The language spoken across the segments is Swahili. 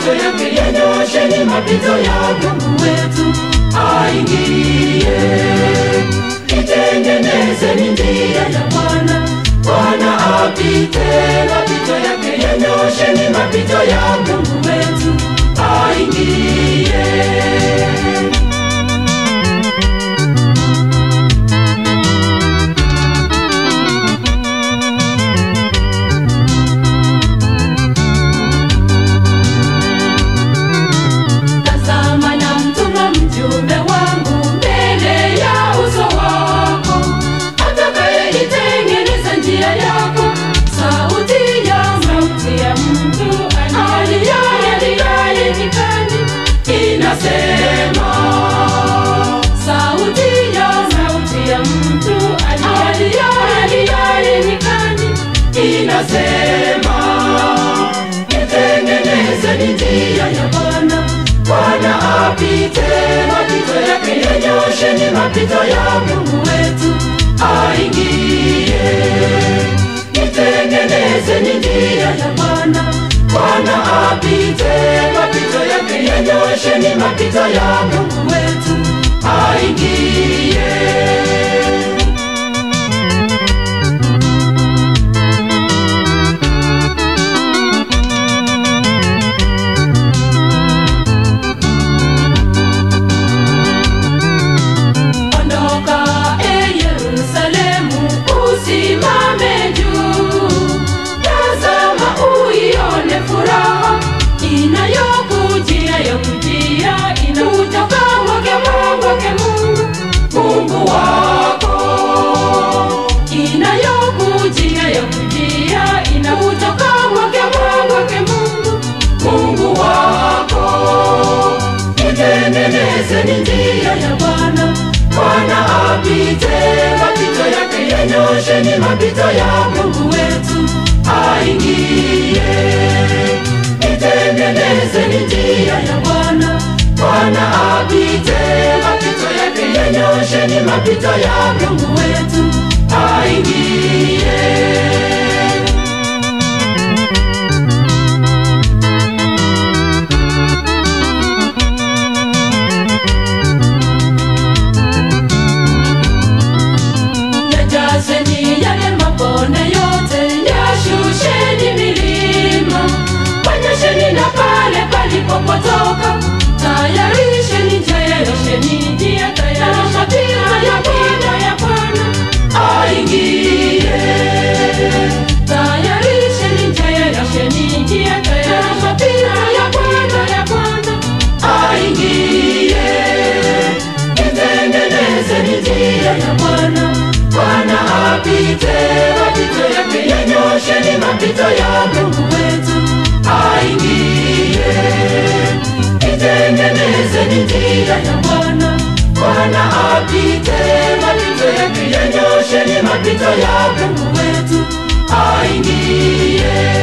mapito yake yanyosheni mapito ya Mungu wetu aingie. Itengenezeni njia ya Bwana, Bwana apite. Mapito yake yanyosheni mapito ya Mungu wetu aingie. Tazama na mtuma mjumbe wangu mbele ya uso wako, atakayeitengeneza njia yako. Sauti ya sauti ya mtu aliaye aliaye nyikani inasema, sauti ya sauti ya mtu aliaye aliaye nyikani inasema, itengenezeni njia ya Bwana, Bwana apite. Mapito yake yanyosheni mapito ya Mungu wetu aingie. Itengenezeni njia ya Bwana, Bwana apite. Mapito yake yanyosheni mapito ya Mungu wetu aingie. Ondoka e Yerusalemu, usimame juu. Tazama uione furaha inayokujia yakujia, inakutoka kwake Mungu wake Mungu Mungu wako, inayokujia yakujia, inakutoka kwake Mungu wake Mungu Mungu wako itengenezeni njia ya Bwana, Bwana apite. Mapito yake yanyosheni mapito ya Mungu wetu aingie. Itengenezeni njia ya Bwana, Bwana apite. Mapito yake yanyosheni mapito ya Mungu wetu aingie. Yajazeni yale mabonde yote, yashusheni milima, panyesheni na pale palipopotoka, tayarisheni njia, yarisheni njia, tayarisha pira ya Bwana ya Bwana aingie. Tayarisheni njia, yarisheni njia, tayarisha pira ya Bwana ya Bwana aingie. Itengenezeni njia ya Bwana, Bwana apite. Mapito yake yanyosheni mapito ya Mungu wetu aingie. Itengenezeni njia ya Bwana, Bwana apite. Mapito yake yanyosheni mapito ya Mungu wetu aingie.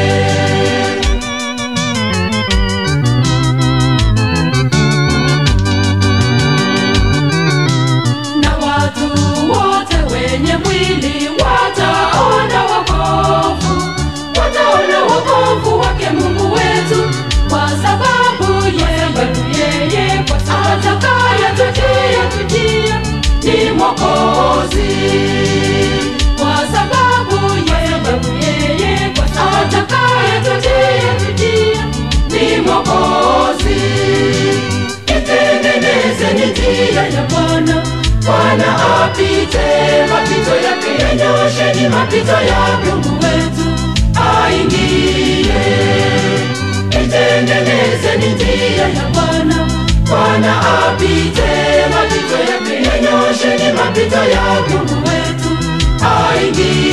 na watu wote wenye mwili wataona wokovu, wataona wokovu wake Mungu wetu, kwa sababu yeye yeye kwa atakayetujia tujia ni Mwokozi, kwa sababu yeye yeye kwa atakayetujia tujia ni Mwokozi itengenezeni njia ya Bwana, Bwana apite. Mapito yake yanyosheni mapito ya Mungu wetu aingie. Itengenezeni njia ya Bwana, Bwana apite. Mapito yake yanyosheni mapito ya Mungu wetu aingie.